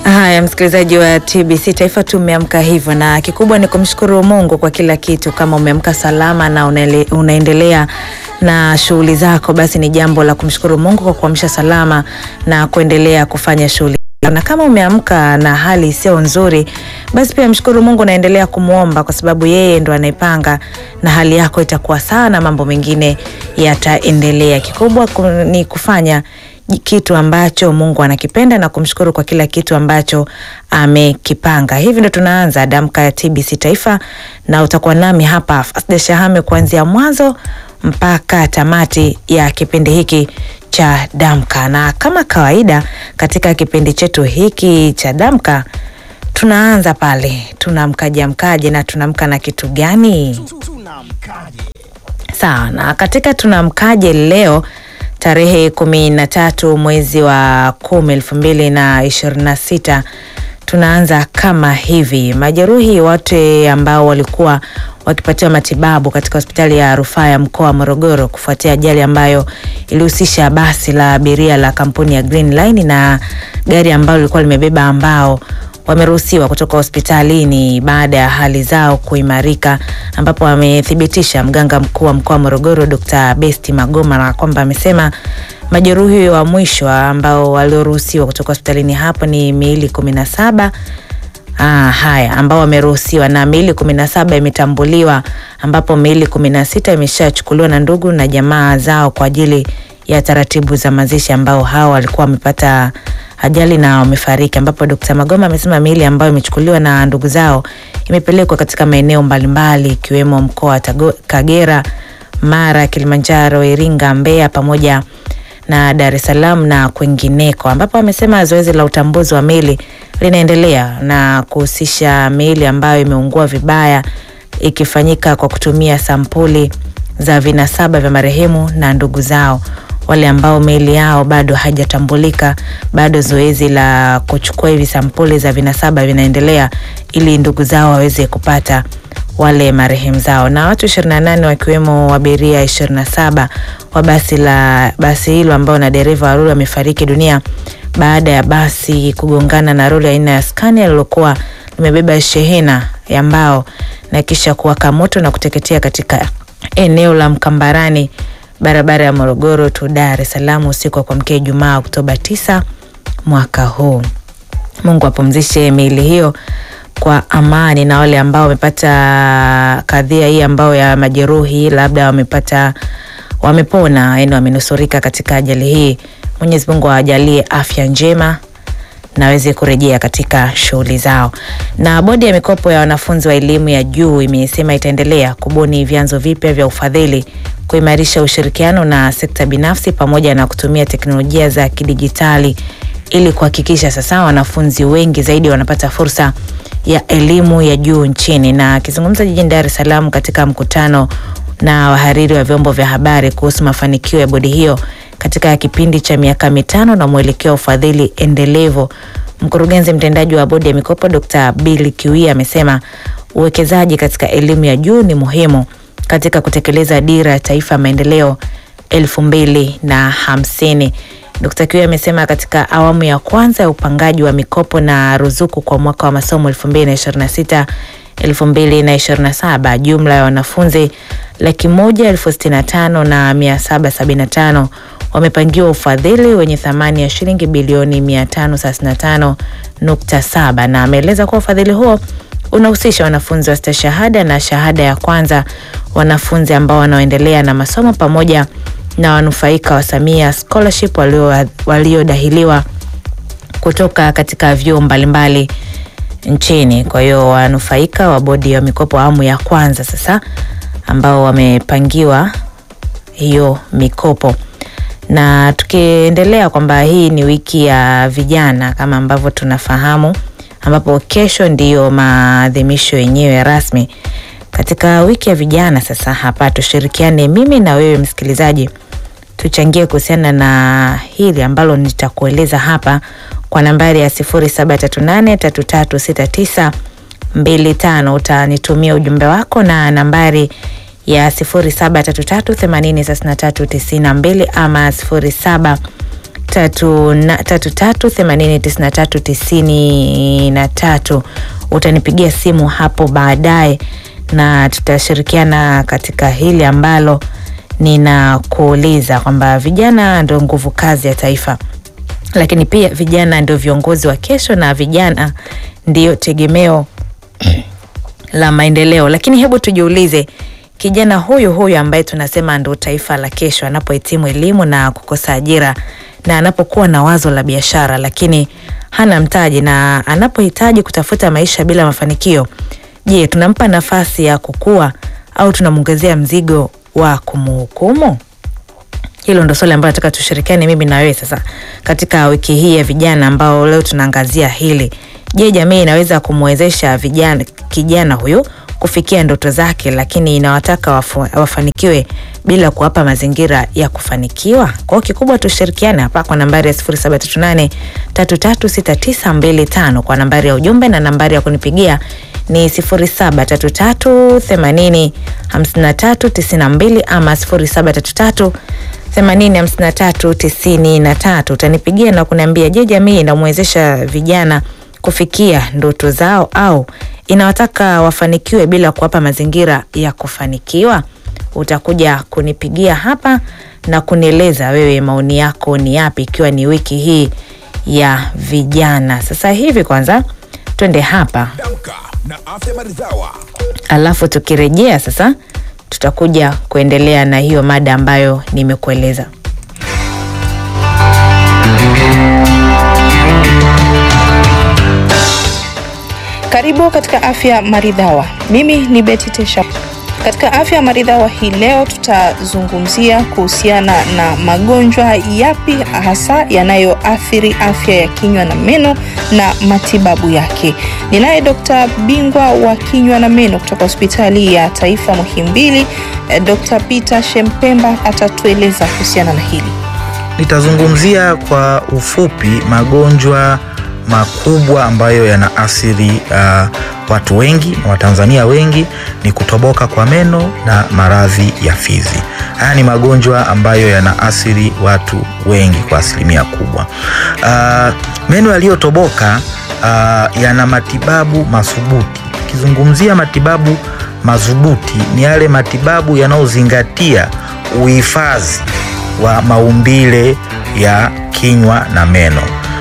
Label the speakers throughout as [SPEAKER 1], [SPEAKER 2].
[SPEAKER 1] Haya, msikilizaji wa TBC Taifa, tumeamka hivyo, na kikubwa ni kumshukuru Mungu kwa kila kitu. Kama umeamka salama na unaele, unaendelea na shughuli zako, basi ni jambo la kumshukuru Mungu kwa kuamsha salama na kuendelea kufanya shughuli na kama umeamka na hali isiyo nzuri, basi pia mshukuru Mungu, naendelea kumwomba kwa sababu yeye ndo anaipanga na hali yako itakuwa sawa na mambo mengine yataendelea. Kikubwa ni kufanya kitu ambacho Mungu anakipenda na kumshukuru kwa kila kitu ambacho amekipanga. Hivi ndo tunaanza damka ya TBC Taifa, na utakuwa nami hapa Fasda Shahame kuanzia mwanzo mpaka tamati ya kipindi hiki cha damka. Na kama kawaida katika kipindi chetu hiki cha damka tunaanza pale, tunamkaje amkaje na tunamka na kitu gani? Sawa, na katika tunamkaje leo tarehe kumi na tatu mwezi wa kumi elfu mbili na ishirini na sita tunaanza kama hivi. Majeruhi wote ambao walikuwa wakipatiwa matibabu katika hospitali ya rufaa ya mkoa wa Morogoro kufuatia ajali ambayo ilihusisha basi la abiria la kampuni ya Green Line na gari ambalo lilikuwa limebeba ambao wameruhusiwa kutoka hospitalini baada ya hali zao kuimarika, ambapo amethibitisha mganga mkuu wa mkoa wa Morogoro Dr. Besti Magoma na kwamba amesema majeruhi wa mwisho ambao walioruhusiwa kutoka hospitalini hapo ni miili kumi na saba. Ah, haya ambao wameruhusiwa na miili kumi na saba imetambuliwa, ambapo miili kumi na sita imeshachukuliwa na ndugu na jamaa zao kwa ajili ya taratibu za mazishi, ambao hao walikuwa wamepata ajali na wamefariki, ambapo Dr. Magoma amesema miili ambayo imechukuliwa na ndugu zao imepelekwa katika maeneo mbalimbali ikiwemo mkoa wa Kagera, Mara, Kilimanjaro, Iringa, Mbeya pamoja na Dar es Salaam na kwingineko, ambapo amesema zoezi la utambuzi wa miili linaendelea na kuhusisha miili ambayo imeungua vibaya ikifanyika kwa kutumia sampuli za vinasaba vya marehemu na ndugu zao. Wale ambao miili yao bado haijatambulika, bado zoezi la kuchukua hivi sampuli za vinasaba vinaendelea ili ndugu zao waweze kupata wale marehemu zao. Na watu 28 wakiwemo abiria 27 wa basi la basi hilo ambao na dereva wa lori wamefariki dunia baada ya basi kugongana na lori aina ya Scania lilokuwa limebeba shehena ya mbao na kisha kuwaka moto na kuteketea katika eneo la Mkambarani barabara ya Morogoro tu Dar es Salaam usiku wa kuamkia Ijumaa Oktoba 9 mwaka huu. Mungu apumzishe miili hiyo kwa amani, na wale ambao wamepata kadhia hii ambao ya majeruhi labda wamepata wamepona, yani wamenusurika katika ajali hii, Mwenyezi Mungu awajalie afya njema na waweze kurejea katika shughuli zao. Na bodi ya mikopo ya wanafunzi wa elimu ya juu imesema itaendelea kubuni vyanzo vipya vya ufadhili, kuimarisha ushirikiano na sekta binafsi pamoja na kutumia teknolojia za kidijitali ili kuhakikisha sasa wanafunzi wengi zaidi wanapata fursa ya elimu ya juu nchini. Na akizungumza jijini Dar es Salaam katika mkutano na wahariri wa vyombo vya habari kuhusu mafanikio ya bodi hiyo katika kipindi cha miaka mitano na mwelekeo wa ufadhili endelevu, mkurugenzi mtendaji wa bodi ya mikopo Dr. Billy Kiwia amesema uwekezaji katika elimu ya juu ni muhimu katika kutekeleza dira ya taifa ya maendeleo elfu mbili na hamsini. Dkt. Kiwia amesema katika awamu ya kwanza ya upangaji wa mikopo na ruzuku kwa mwaka wa masomo 2026 2027 jumla ya wanafunzi laki moja elfu sitini na tano na mia saba sabini na tano wamepangiwa ufadhili wenye thamani ya shilingi bilioni 535.7 na ameeleza kuwa ufadhili huo unahusisha wanafunzi wa stashahada na shahada ya kwanza, wanafunzi ambao wanaoendelea na masomo pamoja na wanufaika wa Samia Scholarship waliodahiliwa walio kutoka katika vyuo mbalimbali nchini. Kwa hiyo wanufaika wa bodi ya mikopo awamu ya kwanza sasa ambao wamepangiwa hiyo mikopo. Na tukiendelea kwamba hii ni wiki ya vijana kama ambavyo tunafahamu, ambapo kesho ndiyo maadhimisho yenyewe rasmi katika wiki ya vijana. Sasa hapa tushirikiane, mimi na wewe msikilizaji, tuchangie kuhusiana na hili ambalo nitakueleza hapa kwa nambari ya 0738336925 utanitumia ujumbe wako na nambari ya 0733806392 ama 07 tatu na tatu tatu themanini tisini na tatu tisini na tatu. Utanipigia simu hapo baadaye na tutashirikiana katika hili ambalo ninakuuliza kwamba vijana ndio nguvu kazi ya taifa, lakini pia vijana ndio viongozi wa kesho na vijana ndio tegemeo la maendeleo. Lakini hebu tujiulize, kijana huyu huyu ambaye tunasema ndo taifa la kesho, anapohitimu elimu na kukosa ajira na anapokuwa na wazo la biashara lakini hana mtaji na anapohitaji kutafuta maisha bila mafanikio, je, tunampa nafasi ya kukua au tunamwongezea mzigo wa kumhukumu? Hilo ndo swali ambalo nataka tushirikiane mimi na wewe sasa katika wiki hii ya vijana, ambao leo tunaangazia hili. Je, jamii inaweza kumwezesha vijana kijana huyu kufikia ndoto zake, lakini inawataka wafu, wafanikiwe bila kuwapa mazingira ya kufanikiwa? Kwa hiyo kikubwa tushirikiane hapa kwa nambari ya 0738 336925 kwa nambari ya ujumbe na nambari ya kunipigia ni 0733 80 53 92 ama 0733 80 53 93. Utanipigia na kuniambia, je, jamii inamwezesha vijana kufikia ndoto zao au inawataka wafanikiwe bila kuwapa mazingira ya kufanikiwa? Utakuja kunipigia hapa na kunieleza wewe maoni yako ni yapi, ikiwa ni wiki hii ya vijana. Sasa hivi kwanza twende hapa,
[SPEAKER 2] Damka na afya maridhawa.
[SPEAKER 1] alafu tukirejea sasa tutakuja kuendelea na hiyo mada ambayo nimekueleza.
[SPEAKER 3] Karibu katika afya maridhawa. Mimi ni Betty Tesha. Katika afya maridhawa hii leo tutazungumzia kuhusiana na magonjwa yapi hasa yanayoathiri afya ya kinywa na meno na matibabu yake. Ninaye Dr. bingwa wa kinywa na meno kutoka hospitali ya taifa Muhimbili, eh, Dr. Peter Shempemba atatueleza kuhusiana na hili.
[SPEAKER 4] Nitazungumzia kwa ufupi magonjwa makubwa ambayo yanaathiri uh, watu wengi na Watanzania wengi ni kutoboka kwa meno na maradhi ya fizi. Haya ni magonjwa ambayo yanaathiri watu wengi kwa asilimia kubwa. Uh, meno yaliyotoboka uh, yana matibabu madhubuti. Tukizungumzia matibabu madhubuti, ni yale matibabu yanayozingatia uhifadhi wa maumbile ya kinywa na meno.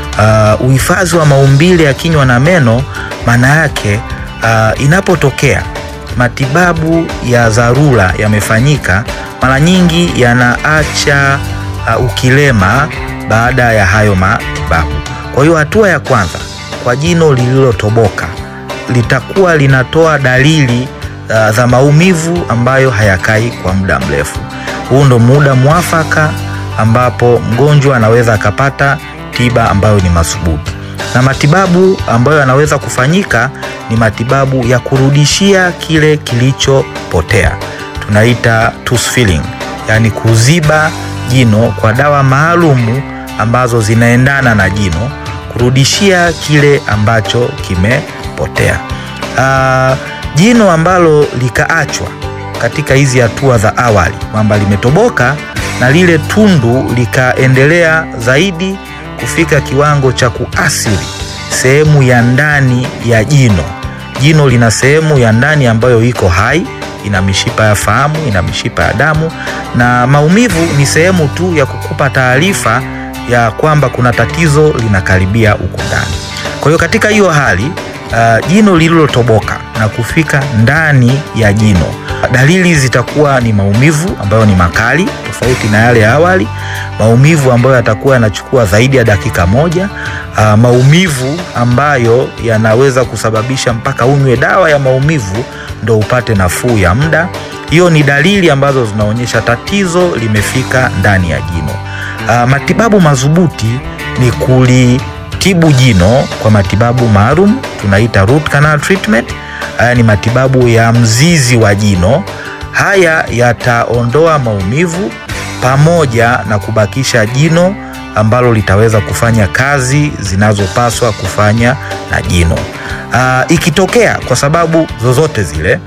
[SPEAKER 4] Uh, uhifadhi wa maumbile ya kinywa na meno maana yake uh, inapotokea matibabu ya dharura yamefanyika, mara nyingi yanaacha uh, ukilema baada ya hayo matibabu. Kwa hiyo hatua ya kwanza kwa jino lililotoboka litakuwa linatoa dalili uh, za maumivu ambayo hayakai kwa muda mrefu. Huu ndo muda mwafaka ambapo mgonjwa anaweza akapata tiba ambayo ni madhubuti, na matibabu ambayo yanaweza kufanyika ni matibabu ya kurudishia kile kilichopotea, tunaita tooth filling, yaani kuziba jino kwa dawa maalumu ambazo zinaendana na jino, kurudishia kile ambacho kimepotea. Uh, jino ambalo likaachwa katika hizi hatua za awali kwamba limetoboka na lile tundu likaendelea zaidi kufika kiwango cha kuathiri sehemu ya ndani ya jino. Jino lina sehemu ya ndani ambayo iko hai, ina mishipa ya fahamu, ina mishipa ya damu, na maumivu ni sehemu tu ya kukupa taarifa ya kwamba kuna tatizo linakaribia huko ndani. Kwa hiyo katika hiyo hali uh, jino lililotoboka na kufika ndani ya jino, dalili zitakuwa ni maumivu ambayo ni makali tofauti na yale ya awali, maumivu ambayo yatakuwa yanachukua zaidi ya dakika moja, uh, maumivu ambayo yanaweza kusababisha mpaka unywe dawa ya maumivu ndo upate nafuu ya muda. Hiyo ni dalili ambazo zinaonyesha tatizo limefika ndani ya jino. Uh, matibabu madhubuti ni kulitibu jino kwa matibabu maalum tunaita root canal treatment. Haya ni matibabu ya mzizi wa jino. Haya yataondoa maumivu pamoja na kubakisha jino ambalo litaweza kufanya kazi zinazopaswa kufanya na jino. Aa, ikitokea kwa sababu zozote zile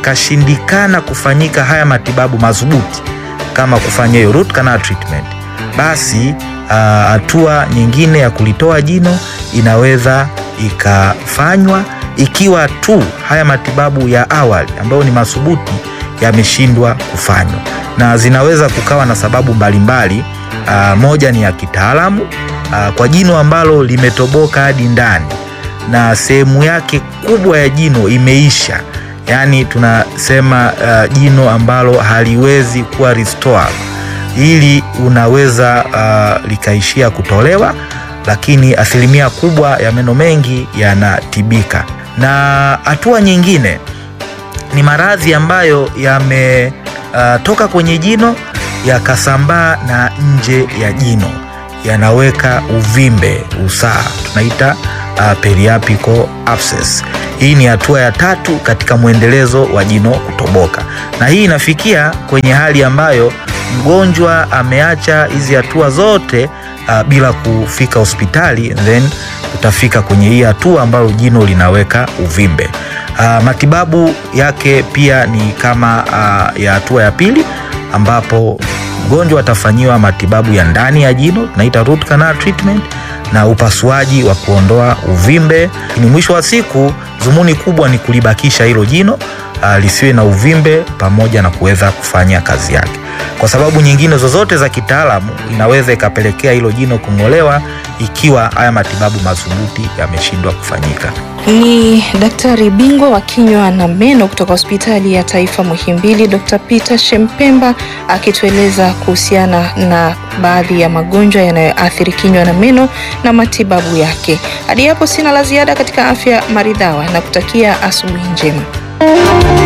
[SPEAKER 4] yakashindikana kufanyika haya matibabu madhubuti kama kufanya hiyo root canal treatment, basi ah, hatua nyingine ya kulitoa jino inaweza ikafanywa ikiwa tu haya matibabu ya awali ambayo ni madhubuti yameshindwa kufanywa, na zinaweza kukawa na sababu mbalimbali. Ah, moja ni ya kitaalamu ah, kwa jino ambalo limetoboka hadi ndani na sehemu yake kubwa ya jino imeisha, yaani tunasema uh, jino ambalo haliwezi kuwa restored. Hili unaweza uh, likaishia kutolewa, lakini asilimia kubwa ya meno mengi yanatibika. Na hatua nyingine ni maradhi ambayo yametoka kwenye jino yakasambaa na nje ya jino, yanaweka uvimbe, usaha, tunaita uh, periapical abscess. Hii ni hatua ya tatu katika mwendelezo wa jino kutoboka, na hii inafikia kwenye hali ambayo mgonjwa ameacha hizi hatua zote uh, bila kufika hospitali, then utafika kwenye hii hatua ambayo jino linaweka uvimbe. Uh, matibabu yake pia ni kama uh, ya hatua ya pili ambapo mgonjwa atafanyiwa matibabu ya ndani ya jino tunaita root canal treatment na upasuaji wa kuondoa uvimbe. Ni mwisho wa siku, dhumuni kubwa ni kulibakisha hilo jino uh, lisiwe na uvimbe pamoja na kuweza kufanya kazi yake. Kwa sababu nyingine zozote za kitaalamu inaweza ikapelekea hilo jino kung'olewa ikiwa haya matibabu madhubuti yameshindwa kufanyika.
[SPEAKER 3] Ni daktari bingwa wa kinywa na meno kutoka hospitali ya taifa Muhimbili, Dr. Peter Shempemba akitueleza kuhusiana na baadhi ya magonjwa yanayoathiri kinywa na meno na matibabu yake. Hadi hapo sina la ziada katika afya maridhawa na kutakia asubuhi njema.